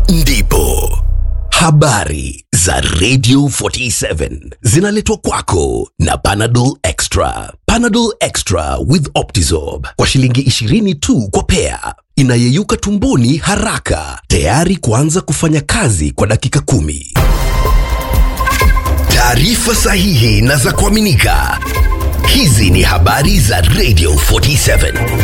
ndipo habari za Radio 47 zinaletwa kwako na Panadol Extra. Panadol Extra with Optizorb kwa shilingi 20 tu kwa pea, inayeyuka tumboni haraka, tayari kuanza kufanya kazi kwa dakika kumi. Taarifa sahihi na za kuaminika. Hizi ni habari za Radio 47.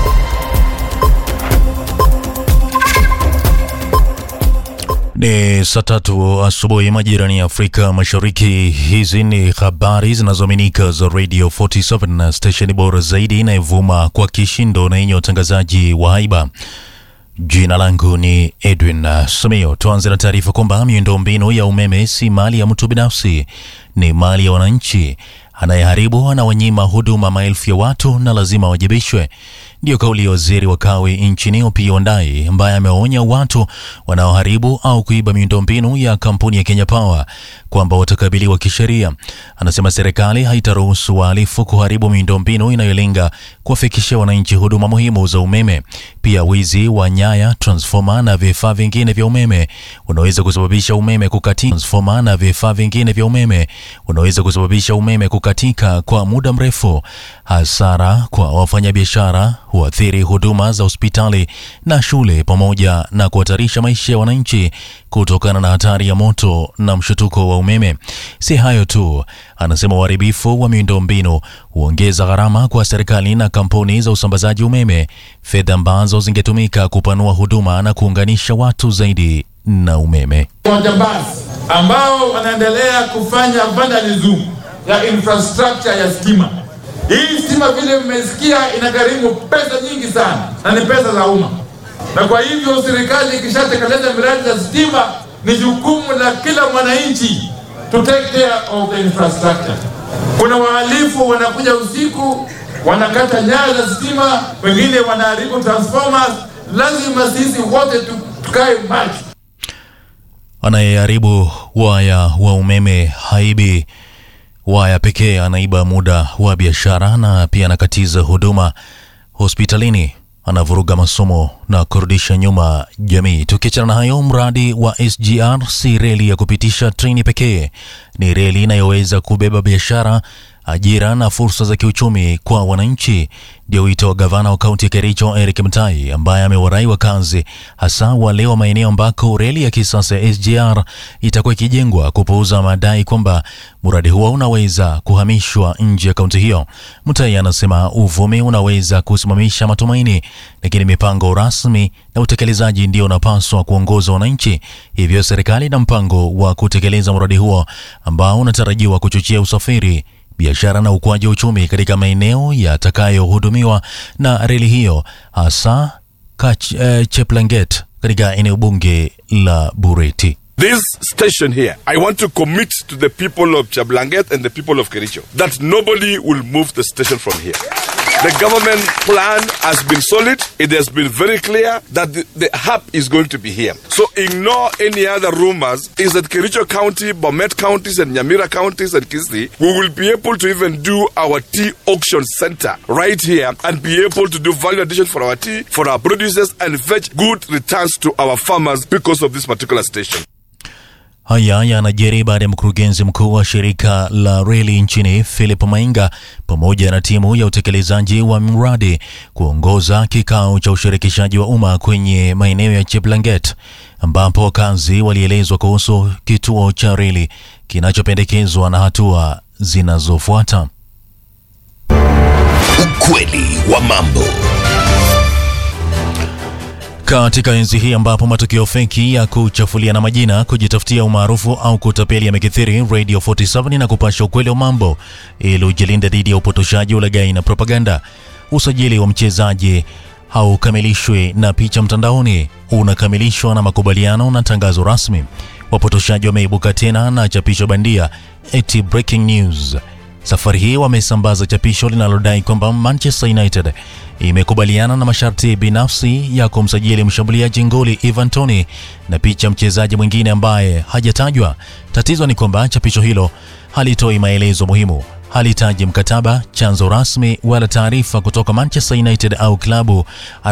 Ni saa tatu asubuhi majirani ya Afrika Mashariki. Hizi ni habari zinazoaminika za Radio 47 na stesheni bora zaidi inayovuma kwa kishindo na yenye watangazaji wa haiba. Jina langu ni Edwin Samio. Tuanze na taarifa kwamba miundombinu ya umeme si mali ya mtu binafsi, ni mali ya wananchi. Anayeharibu anawanyima huduma maelfu ya watu na lazima wajibishwe. Ndiyo kauli ya waziri wa kawi nchini Opiyo Wandayi, ambaye ameonya watu wanaoharibu au kuiba miundombinu ya kampuni ya Kenya Power kwamba watakabiliwa kisheria. Anasema serikali haitaruhusu wahalifu kuharibu miundombinu inayolenga kuwafikishia wananchi huduma muhimu za umeme. Pia wizi wa nyaya, transfoma na vifaa vingine vya umeme unaweza kusababisha umeme kukatika. Transfoma na vifaa vingine vya umeme unaweza kusababisha umeme kukatika kwa muda mrefu, hasara kwa wafanyabiashara, huathiri huduma za hospitali na shule, pamoja na kuhatarisha maisha ya wananchi kutokana na hatari ya moto na mshutuko wa umeme. Si hayo tu, anasema uharibifu wa miundombinu huongeza gharama kwa serikali na kampuni za usambazaji umeme, fedha ambazo zingetumika kupanua huduma na kuunganisha watu zaidi na umeme. Wajambazi ambao wanaendelea kufanya vandalism ya infrastructure ya stima. Hii stima vile mmesikia inagharimu pesa nyingi sana na ni pesa za umma, na kwa hivyo serikali ikishatekeleza miradi za stima, ni jukumu la kila mwananchi to take care of the infrastructure. Kuna wahalifu wanakuja usiku wanakata nyaya za stima, wengine wanaharibu transformers. Lazima sisi wote tukae macho. Anayeharibu waya wa umeme haibi waya pekee, anaiba muda wa biashara na pia anakatiza huduma hospitalini, anavuruga masomo na kurudisha nyuma jamii. Tukiachana na hayo, mradi wa SGR si reli ya kupitisha treni pekee, ni reli inayoweza kubeba biashara ajira na fursa za kiuchumi kwa wananchi. Ndio wito wa gavana wa kaunti ya Kericho Eric Mutai, ambaye amewarai wakazi hasa wale wa maeneo ambako reli ya kisasa ya SGR itakuwa ikijengwa kupuuza madai kwamba mradi huo unaweza kuhamishwa nje ya kaunti hiyo. Mutai anasema uvumi unaweza kusimamisha matumaini, lakini mipango rasmi na utekelezaji ndio unapaswa kuongoza wananchi. Hivyo serikali ina mpango wa kutekeleza mradi huo ambao unatarajiwa kuchochea usafiri biashara na ukuaji wa uchumi katika maeneo yatakayohudumiwa na reli hiyo hasa Kach, eh, Cheplanget katika eneo bunge la Bureti. This station here, I want to commit to the people of Chablanget and the people of Kericho that nobody will move the station from here. The government plan has been solid. It has been very clear that the, the hub is going to be here. So ignore any other rumors. Is that Kericho County, Bomet counties, and Nyamira counties and Kisii, we will be able to even do our tea auction center right here and be able to do value addition for our tea, for our producers, and fetch good returns to our farmers because of this particular station. Haya yanajiri baada ya mkurugenzi mkuu wa shirika la reli nchini Philip Mainga pamoja na timu ya utekelezaji wa mradi kuongoza kikao cha ushirikishaji wa umma kwenye maeneo ya Cheplanget ambapo wakazi walielezwa kuhusu kituo cha reli kinachopendekezwa na hatua zinazofuata. Ukweli wa mambo. Katika enzi hii ambapo matukio feki ya kuchafuliana majina, kujitafutia umaarufu au kutapeli yamekithiri, Radio 47 na kupasha ukweli wa mambo ili ujilinde dhidi ya upotoshaji, ulaghai na propaganda. Usajili wa mchezaji haukamilishwi na picha mtandaoni, unakamilishwa na makubaliano na tangazo rasmi. Wapotoshaji wameibuka tena na chapisho bandia eti breaking news. Safari hii wamesambaza chapisho linalodai kwamba Manchester United imekubaliana na masharti binafsi ya kumsajili mshambuliaji ngoli Ivan Toney na picha mchezaji mwingine ambaye hajatajwa. Tatizo ni kwamba chapisho hilo halitoi maelezo muhimu, halitaji mkataba, chanzo rasmi wala taarifa kutoka Manchester United au klabu